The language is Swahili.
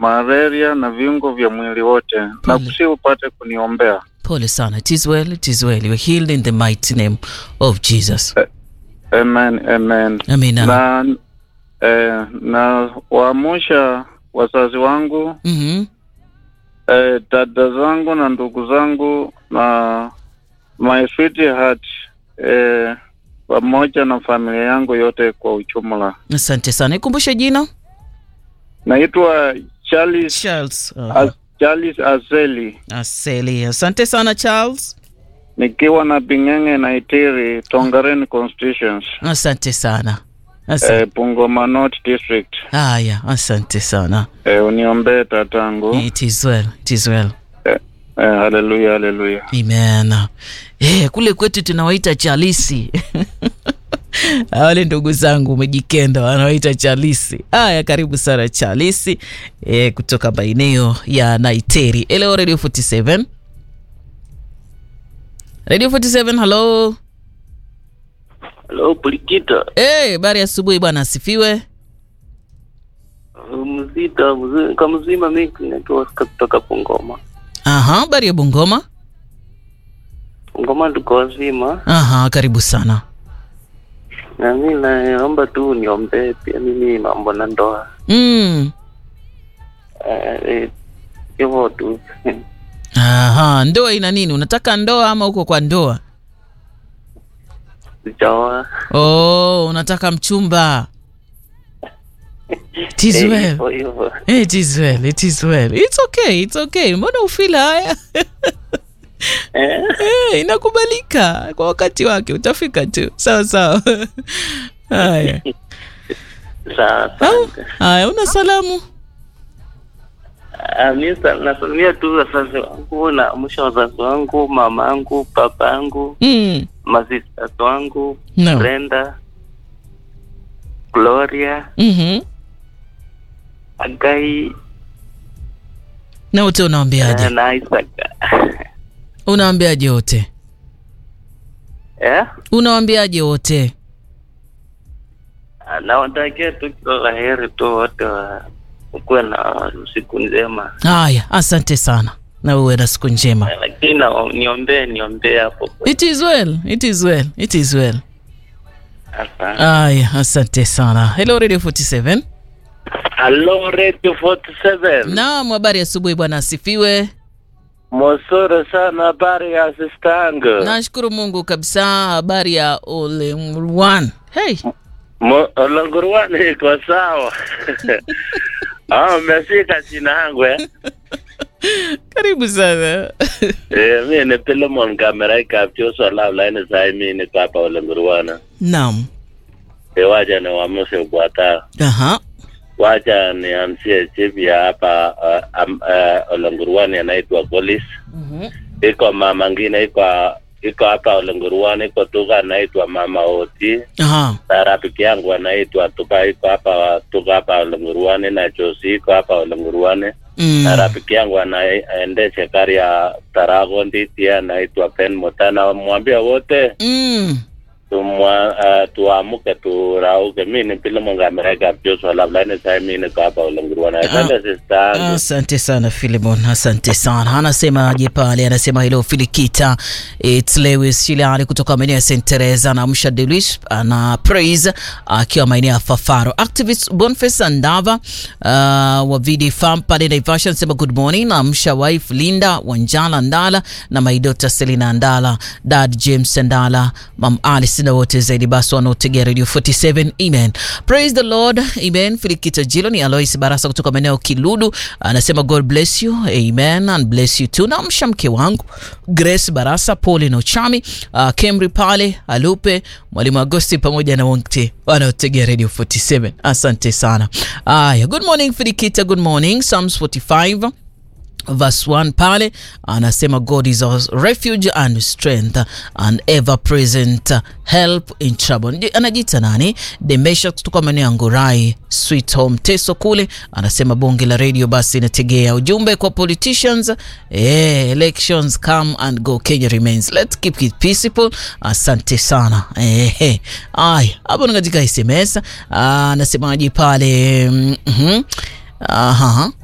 malaria na viungo vya mwili wote, na Pole. kusi upate kuniombea. Pole sana. It is well, it is well. You are healed in the mighty name of Jesus. Amen, amen. Amina. Na eh, na waamusha wazazi wangu Mhm. eh, dada zangu na ndugu zangu na my sweetheart eh, pamoja na familia yangu yote kwa ujumla. Asante sana. Ikumbushe jina. Naitwa Charles, Charles. As, Charles Azeli Aseli. Asante sana Charles. nikiwa na Bing'eng'e na Itiri Tongaren constitutions Asante sana. Asante. eh, Bungoma North District. Haya, asante sana. Eh, uniombee tatangu. It is well. It is well. Eh, eh, haleluya, haleluya. Amen. Eh, kule kwetu tunawaita chalisi. Wale ndugu zangu umejikenda wanawaita chalisi. Haya, karibu sana chalisi eh, kutoka maeneo ya Naiteri. Hello Radio 47. Radio 47, hello. Halo, Pulikita. Eh, habari ya asubuhi bwana, asifiwe. Mzita, mzima, kama mzima mimi naitwa Oscar kutoka Bungoma. Aha, habari ya Bungoma. Bungoma tuko wazima. Aha, karibu sana. Na mimi naomba tu niombee pia mimi mambo na ndoa. Mm. Eh, eh, hivyo tu. Aha, ndoa ina nini? Unataka ndoa ama uko kwa ndoa? Sijaoa. Oh, unataka mchumba. It is Eh, well. hivyo hivyo. It is well. It is well. It's okay. It's okay. Mbona ufila haya? Eh, Eh, inakubalika kwa wakati wake, utafika tu. Sawa sawa. Haya. sawa, Au, asante. Haya, una salamu? Ah, mimi sa- nasalimia tu wazazi wangu na mwisho wazazi wangu, mama yangu, papa yangu, Mm. masisters wangu, No. Brenda, Gloria, Mhm. Agai, Na wote unawaambiaje? eh, na Isaac. Unawaambiaje wote? Eh? Unawaambiaje wote? nawatakia tu kila la heri tu wote wa- ukuwe na siku njema Haya, asante sana. Na uwe na siku njema. lakini na- niombee niombee hapo It is well. It is well. It is well. Asante. Aya, asante sana. Hello Radio 47. Hello Radio 47. Naam, habari ya asubuhi bwana, asifiwe. Mosoro sana habari ya sistangu. Nashukuru Mungu kabisa. Habari ya ole one. Hey, Olangurwani iko sawa. Ah, umeshika jina yangu eh? karibu sana. Eh, mimi ni Philemon kamera ikapyoso labla ni sai mimi niko hapa Olangurwana. Naam. Eh, waja ni wamuse bwata. Aha. Wacha nianzie chief ya hapa uh, um, uh, Olangurwani anaitwa Golis. Mhm. Iko mama ngine iko iko hapa Olangurwani, iko Tuga anaitwa mama Oti. Aha. Na rafiki yangu anaitwa Tuga iko hapa Tuga hapa Olangurwani, na Josi iko hapa Olangurwani. Mm. Na rafiki yangu anaendesha gari ya Tarago Nditi anaitwa Ben Motana. Mwambie wote Mm. tumwa uh, tuamuke turauke. Mi ni pile mongamereka Joshua labda sai mi niko hapa Olangurwani. Asante sister yangu. Asante sana Filimon, asante sana. Anasemaje pale? Anasema hello Filikita, it's Lewis Shilali kutoka maeneo ya St Teresa. Anamsha Delis ana praise akiwa maeneo ya Fafaro. Activist Boniface Andava uh, wa VD Farm pale Naivasha anasema good morning. Namsha wife Linda Wanjala Ndala na my daughter Selina Ndala, dad James Ndala, mam Alice na wote zaidi basi wanaotegea Radio 47. Amen. Praise the Lord. Amen. Filikita Jilo ni Alois Barasa kutoka maeneo Kiludu anasema God bless you. Amen and bless you too. Namsha mke wangu Grace Barasa, Pauline Ochami, uh, Kemri pale Alupe, Mwalimu Agosti pamoja na wote wanaotegea Radio 47. Asante sana. Aya, good morning Filikita, good morning. Psalms 45 verse 1 pale anasema god is our refuge and strength and ever present help in trouble Ndi- anajiita nani demesha kutoka maeneo ya ngorai sweet home teso kule anasema bonge la radio basi inategea ujumbe kwa politicians eh, elections come and go kenya remains let's keep it peaceful asante sana eh, eh. aya hapo ni katika sms Ah, anasemaje pale mm -hmm. Aha.